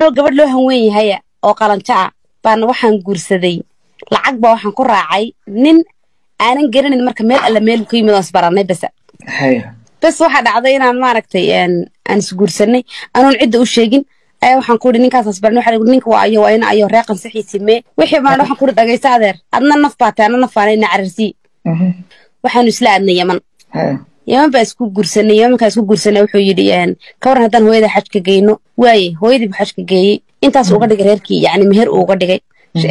gabadh loo hanweyn yahaya oo qalanjo ah baan waxaan guursaday lacag baa waxaan ku raacay nin aanan garanin marka meel alla meel ka yimid oon isbaranay basa haya bas waxaa dhacday inaan maaragtay aan isguursanay anoon cidda u sheegin ayaa waxaan ku ihi ninkaas asbaran waxa lagu ninka waa ayo waa ina ayo reeqan saxiisii mee wixii baan waxaan ku ihi dhagaysta adeer adna naf baa tahay adna naf baana ina cararsii waxaanu isla aadnay yaman haya yaman baa isku guursanay yamankaa isku guursanay wuxuu yidhi ka waran haddaan hooyada xajka geyno waaye hooyadii buu xajka geeyey intaas uga dhigay reerkii yacni meher uu uga dhigay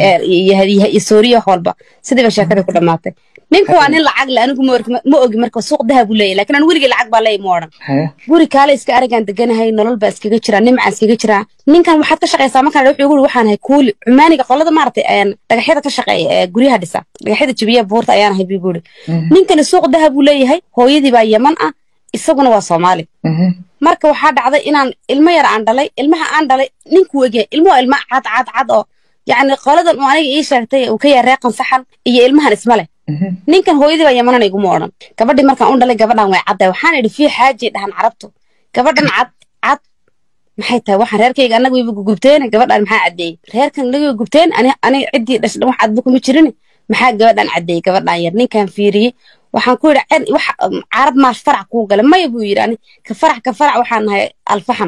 iyo sooriya wax walba sidii ba sheekadii ku dhammaatay ninku waa nin lacag le anigu ma orgi- ma ogi marka suuq dahab buu leeyahy lakin aan weligii lacag baa leeyahy ma odhan haya guri kaale iska aragaan deganahay nolol baa iskaga jiraa nimcaa iskaga jiraa ninkan waxaad ka shaqaysaa markaan wuxuu igu yiri waxaan ahay kuuli cumaaniga qolada maaragtay een, dhagaxyada ka shaqeeya ee guryaha dhisa dhagaxyada jabiya buurta ayaan ahay buu guri ninkani suuq dahab buu leeyahay hooyadii baa yaman ah isaguna waa soomaali marka waxaa dhacday inaan ilmo yar aan dhalay ilmaha aan dhalay ninku wegya ilmuhu ilma cad cad cad oo yacni qoladan uu aniga ii sheegtay uu ka yahay reeqan saxan iyo ilmahan isma leh ninkan hooyadii baa yamanan iguma odhan gabadhii markaan u dhalay gabadhan way caddahay waxaan idhi fii xaaji dhahan carabtu gabadhan cad cad maxay tahay waxaan reerkayga annaga wayba gugubteen gabadhan maxaa caddeeyey reerkan naga way gubteen ani aniga ciddii dhashay wax cadba kuma jirin maxaa gabadhan caddeeyey gabadhan yar ninkan fiiriyey waxaan ku yidhi "Cen- wax um, carab maash farac kuu gala maya buu yidhi ani ka farax ka farac waxaan nahay alfaxam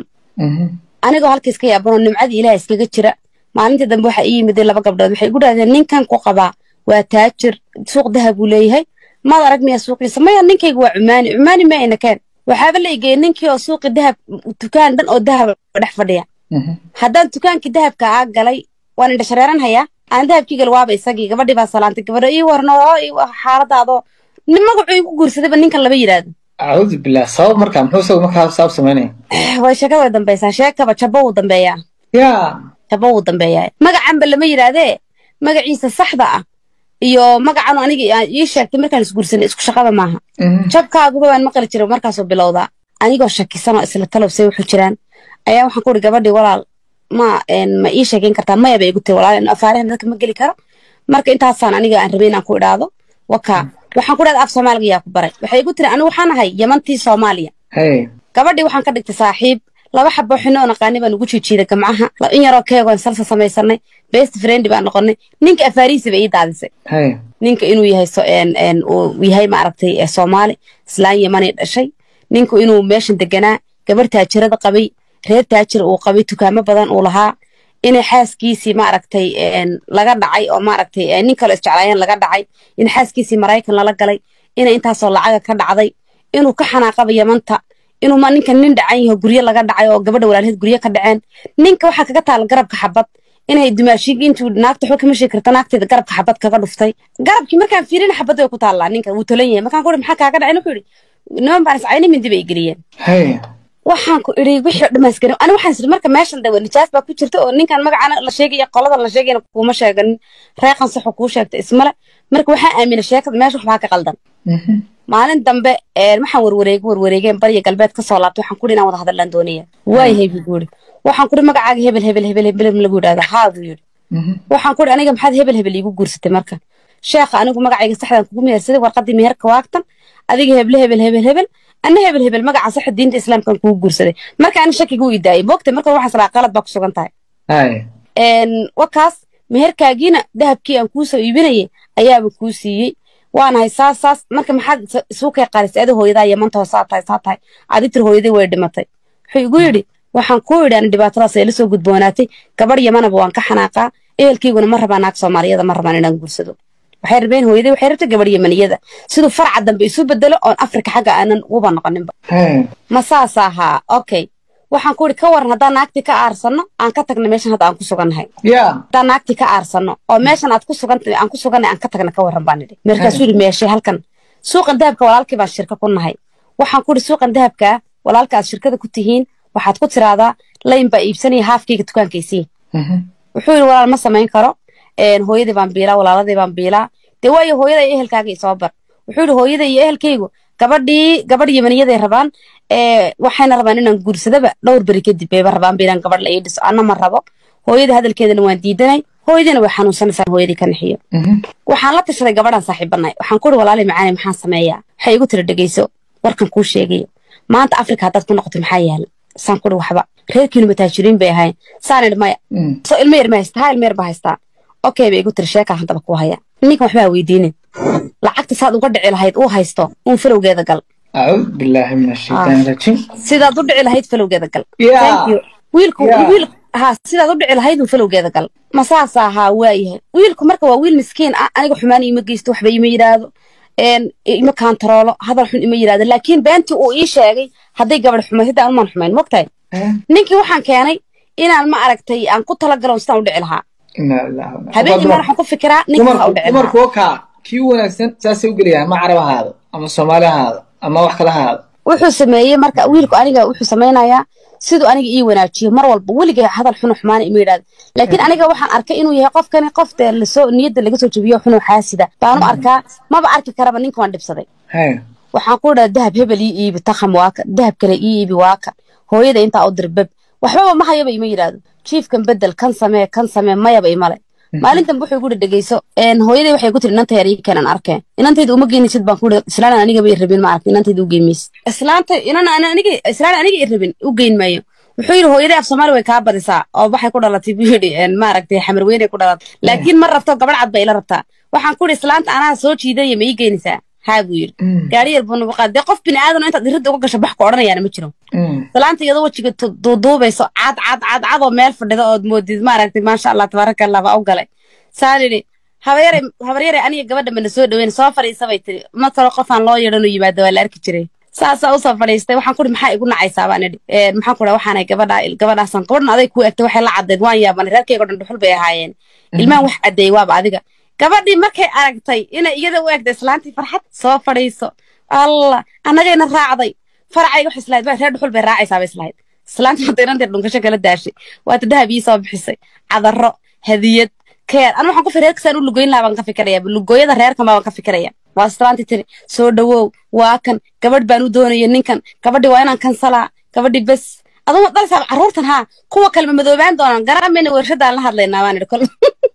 anigoo halkiis ka yaabanoo nimcadii ilaah iskaga jira maalintii dambe waxaa ii yimiday laba gabdhood waxay igu dhahdeen ninkan ku qabaa waa taajir suuq dahab buu leeyahay maad arag miyaa suuqiisa maya ninkayga waa cumaani cumaani ma ayna keen waxaaba la igeeyey ninkii oo suuqi dahab dukaan dhan oo dahab dhex fadhiya haddaan dukaankii dahabka aa galay waan indha shareeran hayaa aan dahabkii gal waaba isagii gabadhii baa salaantay gabadho ii warno oo ii wa- xaaladaadoo nin magacuu igu guursadayba ninkan lama yidhaahdo acuudu billah sabab markaa muxuu isagu markaa sabab samaynaya way sheekada way dambaysaa sheekaba jabo wuu dambeeyaa yaa jabo wuu dambeeyaa magacanba lama yidhaahdee magaciisa saxda ah iyo magacan aniga aa ii sheegtay markaan isguursanay isku shaqaba maaha jabkaaguba waan maqli jiray markaasuu bilowdaa anigoo shakisan oo isla talowsay wuxuu jiraan ayaa waxaan ku uri gabadhii walaal ma een, ma ii sheegeyn kartaa maya bay igu tiri walaal afaarahan dadka ma geli karo marka intaasaan aniga aan rabay inaan ku idhaahdo wakaa waxaan ku dhahda af soomaaliga yaa ku baray waxay igu tiri anigu waxaan ahay yamantii soomaaliya haya gabadhii waxaan ka dhigtay saaxiib laba xabo xino oo naqaani baan ugu jiijiiday gamcaha la- in yaroo keegoon salsa samaysanay best friend baan noqonay ninka afaarihiisa bay ii daadisay haya ninka inuu yahay so- een- een uu yahay maaragtay ee soomaali islaan yamani dhashay ninku inuu meeshan deganaa gabarh taajirada qabay reer taajir uu qabay dukaamo badan uu lahaa inay xaaskiisii maaragtay een, laga dhacay oo maaragtay ee, nin kale isjeclaayeen laga dhacay in xaaskiisii maraykan lala galay inay intaasoo lacaga ka dhacday inuu ka xanaaqaba yamanta inuu ma ninkan nin dhacan yaho guryo laga dhacay oo gabadha walaalheed guryo ka dhaceen ninka waxaa kaga taala garabka xabad inay dumaashiig intuu naagta waxba kama sheegi karta naagteeda garabka xabad kaga dhuftay garabkii markaan fiirina xabad way ku taallaa ninka wuu tolan yahay markaan ku ihi maxaa kaaga dhacay wuxuu ihi niman baan iscayni mindi bay geliyeen haya waxaan ku idhi wixii oo dhammaas garin ani waxaan isiri marka meeshan dawa nijaas baa ku jirta oo ninkan magacana la sheegaya qoladan la sheegayna kuuma sheeganin reeqan saxu kuu sheegta ismale marka waxaan aamina sheekada meesha waxbaa ka qaldan maalin dambe een, waxaan warwareeg warwareegeen bariya galbeed kasoo laabtay waxaan ku ihi inaan wada hadallaan doonaya waayahay buu guuri waxaan ku ihi magacaaga hebel hebel hebel hebel hebel lagu yidhahda haa buu yidhi waxaan ku ihi aniga maxaad hebel hebel iigu guursatay marka sheekha anigu magacayga saxdaan kugu mehersaday warqadii meherka waagtan adiga heble hebel hebel hebel anna hebel hebel magaca saxa diinta islaamkan kugu guursaday marka ani shakigu ii daayay boogta marka waxaas raa qalad baa ku sugan tahay haya een wakaas meherkaagiina dahabkii aan kuu soo iibinayay ayaaba kuu siiyey waanahay saas saas marka maxaad is- isu kay qarisay adi hooyadaa yamantao saa tahay saa tahay adi tir hooyadii way dhimatay wuxuu igu yidhi waxaan kuu yidhi ani dhibaatadaas ay la soo gudboonaatay gabarh yamanaba waan ka xanaaqaa ehelkayguna ma rabaa naag soomaaliyada ma rabaan inaan guursado waxay rabeen hooyadii waxay rabtay gabarh yamaniyada siduu farca dambe isu bedelo oon afrika xagga aanan uba noqoninba haya ma saas ahaa okay waxaan ku idhi ka waran haddaan naagtii ka aarsanno aan ka tagna meeshan hadda aan ku sugannahay yaa haddaan naagtii ka aarsanno oo meeshan aad ku sugan aan ku sugannahay aan ka tagna ka waran baan idhi markaasuu yidhi meeshay halkan suuqan dahabka walaalkii baan shirka ku nahay waxaan ku idhi suuqan dahabka walaalka aad shirkada ku tihiin waxaad ku tiraahdaa layn baa iibsanaya haafkayga dukaankaysii wuxuu yidhi walaal ma samayn karo een, hooyadii baan biilaa walaaladii baan biilaa dee waayo hooyada iyo ehelkaaga isoo bar wuxuu yidhi hooyada iyo ehelkaygu gabadhii gabadh yamaniyaday rabaan ee waxayna rabaan inaan guursadaba dhowr beri kadib bayba rabaan ba inaan gabadh la ii dhiso anna ma rabo hooyada hadalkeedana waan diidanay hooyadiina way xanuunsanaysaa hooyadii ka naxiyo waxaan la tashaday gabadhaan saaxiibanay waxaan ku ihi walaali macaane maxaan sameeyaa waxay igu tiri dhegeyso warkan kuu sheegayo maanta afrika haddaad ku noqoto maxaa yaala saan kuri waxba reerkiinu mataajiriin bay ahayn saan idhi maya Mm. soo ilmo yar ma haystaa haa ilmo yar baa haystaa okay bay igu tiri sheekaa haddaba ku haya ninkan waxbaa weydiinin lacagta saad uga dhici lahayd uu haysto uun falowgeeda gal أعوذ بالله من الشيطان الرجيم sidaad u dhici lahayd falowgeeda gal Yeah. Thank you. wiilku Yeah. wiil ha sidaad u dhici lahayd uun falowgeeda gal ma saas ahaa waayahay wiilku marka waa wiil miskiin ah aniga xumaan ima geysto waxba ima yidhaahdo een, ima kaantaroolo hadal xun ima yidhaahdo laakiin beentii uu ii sheegay hadday gabadh xumayd hadda anumaan xumayn mogtahay آه. ninkii waxaan keenay inaan ma aragtay aan ku talagalo sidaan u dhici lahaa إنا لله وإنا habeen imaan waxaan ku fikiraa ninka saa u dumarku dhici lahaa dumarku wakaa kii u wanaagsan saasay u gelayaan ma carab ahaado ama soomaali ahaado ama wax kala ahaado wuxuu sameeyey marka wiilku aniga wuxuu samaynayaa siduu aniga ii wanaajiyo mar walba weligay hadal xuno xumaana ima yidhahdo laakiin aniga waxaan arkay inuu yahay qofkani qof dee lasoo niyadda laga soo jebiyo xunuu xaasida baanu arkaa maba arki karaba ninka waan dhibsaday Haya. waxaan ku dhaha dahab hebel ii iibi takham waaka dahab kale ii iibi waaka hooyada intaa u dirbab waxbaba ma hayaba ima yidhaahdo jiifkan bedel kan samee kan samee mayaba imale maalintan wuxuu igu dhegeyso hooyaday waxay ku tiri inanta yar ii keenan arkeen inantayda uma geenaysid baan ku ii islaan aniga bay rabin ma aragti inantayda u geyn maysid islaanta inan aniga islaan aniga i rabin u geyn maayo wuxuu yidhi hooyaday af soomaali way kaa badisaa oo waxay ku dhalatay buu yidhi maaragtay xamar weynay ku dhalatay laakiin ma rabto gabadh cad bay ila rabtaa waxaan ku yidhi islaanta anaa soo jiidaya ma ii geynaysaa haa buu yidhi Mm. gaari yar buu nagu qaad dee qof bini aadan oo intaad iridda uga gasho bax ku odhanayaana ma jiro Mm. islaanta iyadoo wejiga tu- duuduubayso cad cad cad cad oo meel fadhida ood moodid maaragtay maasha allah tabaaraka allah baa u galay saan idhi habaryare habaryare aniga gabadha mana soo dhaweyn soo fadhiisa bay tiri ma kalo qofaan loo yeedhan u yimaado waa la arki jiray saasaa usoo fadhiistay waxaan kuhi maxaa igu nacaysaa baan idhi Ee, maxaan ku dhaha waxaanay gabadha gabadhaasaan gabadhan aday kuu egtay waxay la caddeed waan yaabanay reerkaygo dhan dhuxul bay ahaayeen ilmahan wax caddeeyey waaba adiga gabadhii markay aragtay inay iyada u egtay islaantii farxad soo fadhiiso allah annagayna raacday faracayga wax islahayd waa reer dhuxul bay raacaysaa bay islahayd islaanta hadda inanteer dhunkasho kala daashay waata dahab ii soo bixisay cadaro hadiyad keer anu waxaan ku fi reerkasaan u lugoyn lahaa baan ka fikiraya lugooyada reerkan baa baan ka fikiraya waa islaantii tiri soo dhawow waa kan gabadh baan u doonaya ninkan gabadhi waa inaan kansalaa gabadhi bes aduma dhalsaab carruurtan haa kuwa kalema madoobaan doonaan garaameyna warshadaan la hadlaynaa baan idhi kol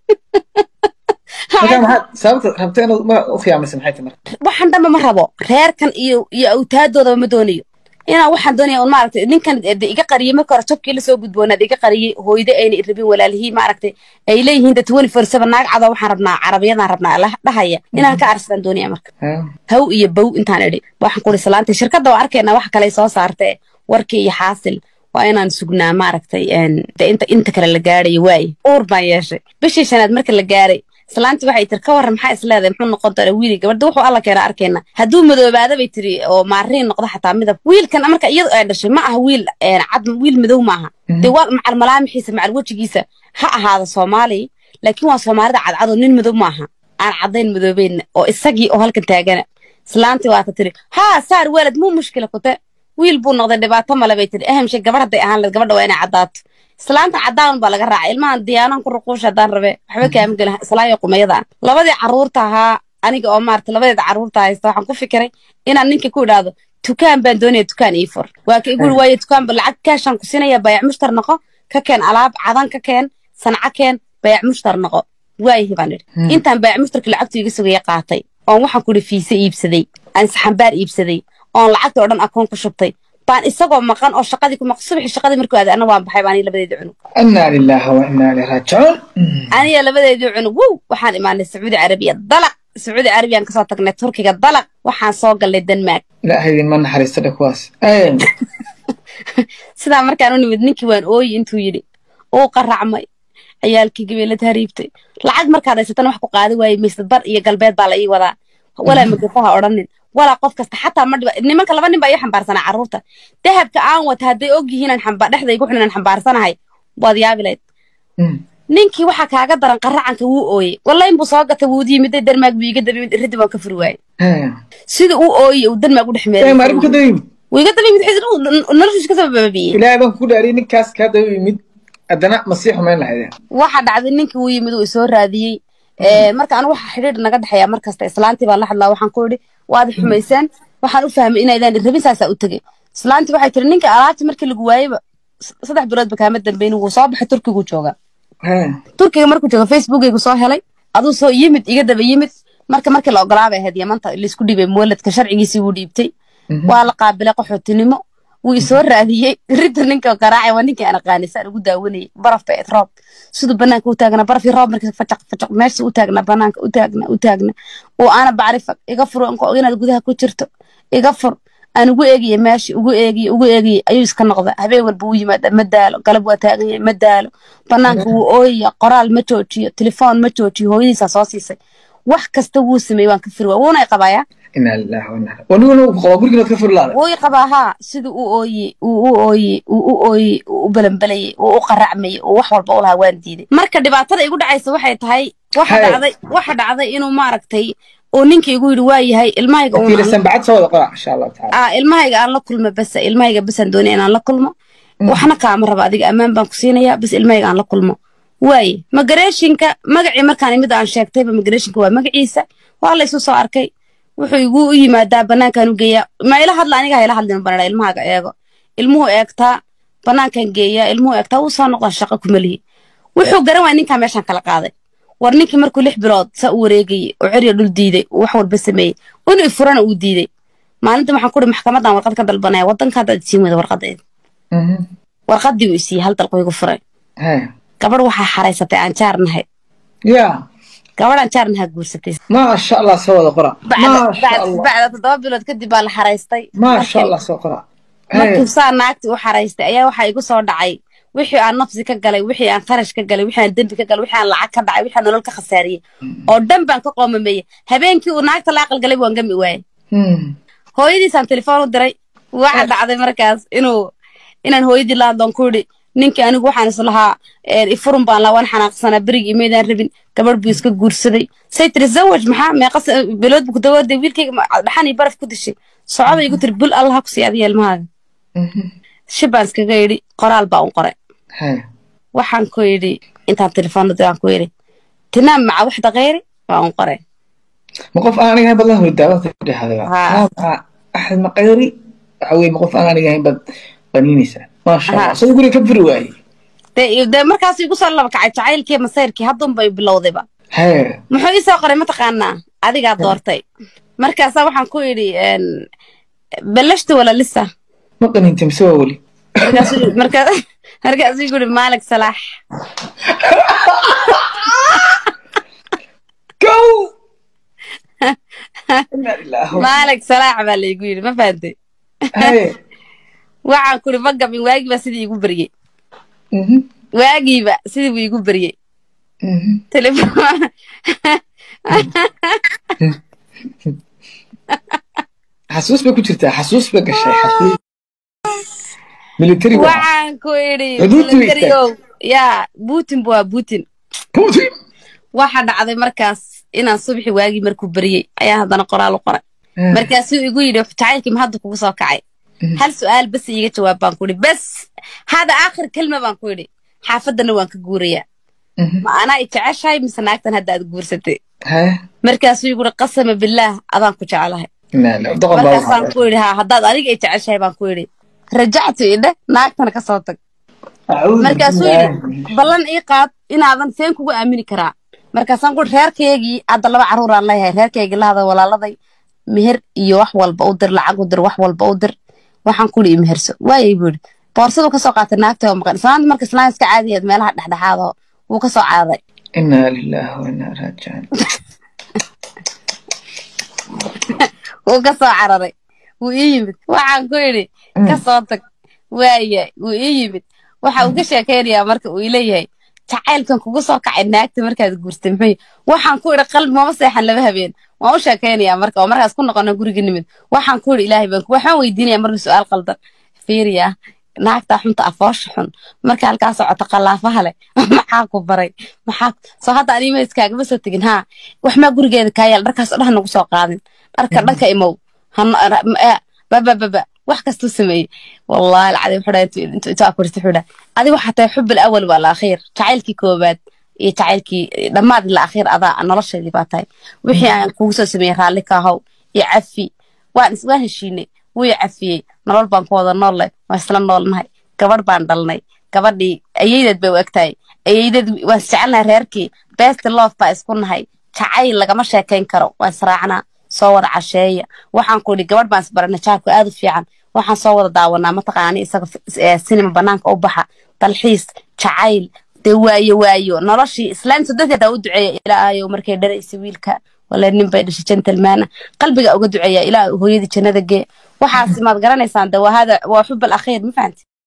Marka maxaad sababta rabta inaad ma u khiyaamaysa maxay tahay marka waxaan dhanba ma rabo reerkan iyo iyo awtaadoodaba ma doonayo inaan waxaan doonaya un maaragtay ninkan de iga qariyey marka hore jabkii lasoo gudboonaad iga qariyey hooyada ayna i rabin walaalihii maaragtay ay leeyihiin de twenty four seven naag cadoo waxaan rabnaa carabiyadaan rabnaa la dhahaya inaan ka arsadaan doonaya marka Haya. haw iyo bow intaan idhi waxaan kuri salaantay shirkadda waa arkaynaa wax kale soo saartee warkii iyo xaasil waa inaan sugnaa maaragtay een, de inta inta kale la gaarayo waaye uur baan yeeshay bishii shanaad marka la gaaray islaanti waxay tiri ka warran maxaa isleedahay muxuu noqon doona wiili gabadha wuxuu alla keena arkayna hadduu madoobaada bay tiri oo maariin noqdo xataa midab wiilkan marka iyadu ay dhashay ma aha wiil een, cad wiil madow maaha dee waa macal malaamixiisa macal wejigiisa ha ahaado soomaali laakiin waa soomaalida cadcad oo nin madow maaha aan caddayn madoobeyn oo isagii oo halkan taagana islaantii waata tiri haa saar walad muu mushkila kute wiil buu noqday dhibaato male bay tiri ahamshe gabadh hadday ahaan lahayd gabadha waa inay caddaato islaanta caddaan baa laga raacay ilmahan diyaanaan ku ruquusha haddaan rabe waxba kaama gelin islaayo qumayada ah labadii carruurta ahaa aniga oo maarata labadeeda carruurta haysta waxaan ku fikiray inaan ninka ku idhaahdo tukaan baan doonaya tukaan ii fur waa ka iguri waayo tukaan ba lacag kaashaan ku siinaya bayac mushtar noqo ka keen alaab cadan ka keen sanca keen bayac mushtar noqo waayahi baan idhi intaan bayac mushtarka lacagtu iga sugaya qaatay oon waxaan ku idhi fiise iibsaday aan saxambaar iibsaday oon lacagta oo dhan akoon ku shubtay baan isagoo maqan oo shaqadii ku maq subaxii shaqadii markuu aaday anna waan baxay baan labadeedii cunug inna lillahi wa inna ilayhi raajicuun Mm. aniga labadeedii cunug wow waxaan imaanay sacuudi carabiya dalaq sacuudi carabiyaan kasoo tagnay turkiga dalaq waxaan soo galnay denmark ilaahay idinma naxariisto dhe kuwaas Ay. sidaa markaan u nimid ninkii waan ooyi intuu yidhi uu qaracmay ciyaalkii gabeelad hariibtay lacag markaad haysatana wax ku qaadi waaye maysad bar iyo galbeed baa la ii wadaa walaa magafaha odhanin walaa qof kasta xataa ma dhiba nimanka laba nin baa ii xambaarsanaa carruurta dahabka aan wata hadday og yihiin aan xamba dhexda igu xun inaan xambaarsanahay waad yaabi lahayd Mm. ninkii waxaa kaaga daran qaracanka wuu ooyey wallahi inbuu soo gatay wuu yimiday denmaag buu iga daba yimid iridi waan ka furi waayey Haya. sida uu ooyey uu denmaag u dhex Ee, meeray ma arrin ka daba yimid wuu iga daba yimid xisir noloshiis kasoo baabiyey ilaahay baan ku dhaariyay ninkaas kaa daba yimid haddana ma sii xumayn lahaydeen waxa dhacday ninkii wuu yimid uu isoo raadiyey Ee, marka anigu waxa xidhiidh naga dhexeeya mar kasta islaantii baan la hadlaa waxaan ku idhi waad xumayseen waxaan u fahmay inaydaan rabin saasaa u tegey islaantii waxay tiri ninka alaabtii markii lagu waayeyba s- saddex biloodba kaama dambeyn wuu soo baxay turkigu jooga Haya. turkiga markuu jooga facebookaygu soo helay aduu soo yimid iga daba yimid marka markii la ogolaabay ahayd yamanta laisku dhiibay muwaladka sharcigiisii wuu dhiibtay waa la qaabilay qaxootinimo wuu isoo raadiyey ridda ninka garaacay waa ninkii aan aqaanay saan ugu daawanayay baraf bay ayd roob siduu banaanka u taagna barafii roob markii facaq facaq meesha u taagna banaanka u taagna u taagna oo aana bacrifa iga fur anko inaad gudaha ku jirto iga fur aan ugu eegiye meeshii ugu eegiye ugu eegiye ayuu iska noqda habeen walba u yimaada ma daalo galab waa taagan yahay ma daalo banaanka wuu ooyaya qoraal ma joojiyo telefoon ma joojiyo hooyadiisaa soo siisay wax kasta wuu sameeyey waan ka firi waa wuuna qabayaa inaa lillahi wa inaa waniguna uu qabaa guriga inaad ka furi laada wuu i qabaa haa siduu u ooyey uu u ooyey uu u ooyey uu u balanbalayey uu u qaracmayey uu wax walba u lahaa waan diiday marka dhibaatada igu dhacaysa waxay tahay waxa Hay. dhacday waxa dhacday inuu maaragtay uu ninka igu yidhi waa yahay ilmahayga uun aan- fiilisan bacad soo wada qora insha allahu tacaala aa ilmahayga aan la kulmo basa ilmahayga basaan doonaya inaan la kulmo waxna kaama raba adiga ammaan baan ku siinayaa bas ilmahayga aan la kulmo waaye magareeshinka magacii markaan imid aan sheegtayba magareeshinka waa magaciisa waa la isu soo arkay wuxuu igu u yimaadaa banaankaan u geeyaa ma ila hadla aniga ha ila hadlin banadha ilmahaaga eego ilmuhu eegtaa banaankan geeyaa ilmuhu eegtaa wuu soo noqdaa shaqo kumalihi wuxuu garan waaya ninkaa meeshaan kala qaaday war ninkii markuu lix bilood saa u wareegayey oo cerya dhul diiday oo wax walba sameeyey inuu ifurana uu diiday maalinta waxaan ku uri maxkamadan warqad ka dalbanaya wadanka haddaad isiin weyda warqadeeda Mhm. warqadii uu isiiyey hal dalqo igu furay Hay. gabadh waxaa xaraysatay aan jaar nahay ya gabadh aan jaar nahaa guursatay maasha allah soo wada qora bacda maasha bacda- allah bacda toddoba bilood kadib baa la xaraystay maasha Markii- allah soo qora Hay. markuu saa naagtii u xaraystay ayaa waxaa igu soo dhacay wixii aan nafsi ka galay wixii aan kharash ka galay wixii aan dembi ka galay wixii aan lacag ka dhacay wixii aan nolol ka khasaariyey oo dhan baan ka qoomameeyey habeenkii uu naagta la aqal galay waan gami waayey Hmm. hooyadiisaan telefoon u diray waxa dhacday markaas inuu inaan hooyadii la hadloon ku yidhi ninkii anigu waxaan is lahaa een, ifurun baan lahaa waan xanaaqsanaa berigii imaydaan rabin gabadh buu iska guursaday say tiri zawaj maxaa meeqa sa- bilood buu ku dawooday wiilkayga ma- dhaxan iyo baraf ku dishay socobay igu tiri bul allah ha ku sii adiga ilmahaaga Mhm. shibaan iskaga yidhi qoraal baa un qoray Hay. waxaan ku yidhi intaan telefoon u diray aan ku yidhi tinaam maca waxda khayri waa un qoray ma qof aan aniga ahayn bad la hurdaa bad ku dhehday Ha. axmed maqayri waxa weye ma qof aan aniga ahayn bad qaniinaysaa maasha allah Ha. soo guriga ka furi waayey dee dee markaas igu soo laba kacay jacaylkii masayrkii haddunbay bilowdayba Hay. muxuu ii soo qoray mataqaanaa adigaa doortay markaasaa waxaan ku yidhi een, ballashta wala lisa ma qaniinta mise waa weli markaasuu markaa- markaasuu igu yidhi maalig salaax go Inna lillahi wa- maalig salaax baa laygu yidhi ma fahantay Hay. waxaan ku yidhi ma gabin waagiiba sidii igu beryey Mhm. waagiiba sidii buu igu beryey Mhm. telefoon xasuus bay ku jirtaa xasuus bay gashay xasuus military waa waxaan ku yidhi Xuduudtii way military-ow, yaa putin bu waa putin putin waxa dhacday markaas inaan subaxi waagii markuu beryey ayaa haddana qoraal u qoray markaasuu igu yidhi jacaylkii ma hadda kugu soo kacay hal su-aal bas iiga jawaab baan ku yidhi bas hada aakhir kelma baan ku yidhi xaafadana waan ka guurayaa Mhm. ma anaa i jeceshahay mise naagtan hadda aad guursatay Hay. markaasuu igu yidhi qasama billaah adaan ku jeclahay Inna lillahi- doqon baa markaasaan waxaa- ku yidhi haa haddaad adiga i jeceshahay baan ku yidhi rajactu idhe naagtana ka soo tag Acuudu markaasuu billahi. yidhi ballan ii qaad inaadan seen kugu aamini karaa markaasaan ku reerkaygii hadda laba carruur aan leeyahay reerkaygii lahada walaaladay meher iyo wax walba u dir lacag u dir wax walba u dir waxaan ku ii meherso waayay buu yidhi boorsadu kasoo qaatay naagta oo maqan islaanta marka islaan iska caadiyeed meelaha dhexdhexaad oo wuu kasoo caaday Inna lillahi wa inna ilaihi raaji'uun. wuu kasoo cararay wuu ii yimid waxaan ku yidhi kasoo tag waaya wuu ii yimid waxa uu ka sheekaynayaa marka uu ileeyahay jacaylkan kugu soo kacay naagta markaad guurtay muxuu yahay? waxaan ku idhi qalbi mama seexan laba habeen waan u sheekaynayaa marka oo markaas ku noqono guriga nimid waxaan ku idhi ilaahay baan ku waxaan weydiinaya marna su-aal qaldan fiiriya naagtaa xunta afoosha xun marka halkaa socota qalaafaha leh maxaa ku baray maxaa soo hadda anima iskaagama soo tegin haa wax maa gurigeeda kaa yaal dharkaas oo dhan nagu soo qaadin dharka dhanka imow babababa wax kastuu sameeyey wallahi alcadiim wuxuu dhahay intuu intuu akurista wuxuu dhahay adiga waxaa tahay xub alawal waa alakhiir jacaylkii koobaad iyo jacaylkii dhammaad ila akhiir adaa noloshaydii baa tahay wixii aan kugu soo sameeyey raalli ka ahow iyo cafi waan is waan heshiinay wuu i cafiyey nolol baan ku wada nool leh waan isla noolnahay gabadh baan dhalnay gabadhii ayeydeed bay u egtahay ayeydeed waan isjecelnahay reerkii best love baa isku nahay jacayl lagama sheekayn karo waan israacnaa soo wada casheeya waxaan ku idhi gabadh baan isbaranay jaarku aad u fiican waxaan soo wada daawanaa mataqaani isaga sinima banaanka u baxa dalxiis jacayl dee waayo waayo noloshii islaamta dadkeedaa u duceeya ilaahayow markay dharaysa wiilka wala nin bay dhashay gentleman qalbiga uga duceeya ilaa hooyadii jannada gee waxaasi maad garanaysaan de waa hada waa xub al akhiir ma fahanti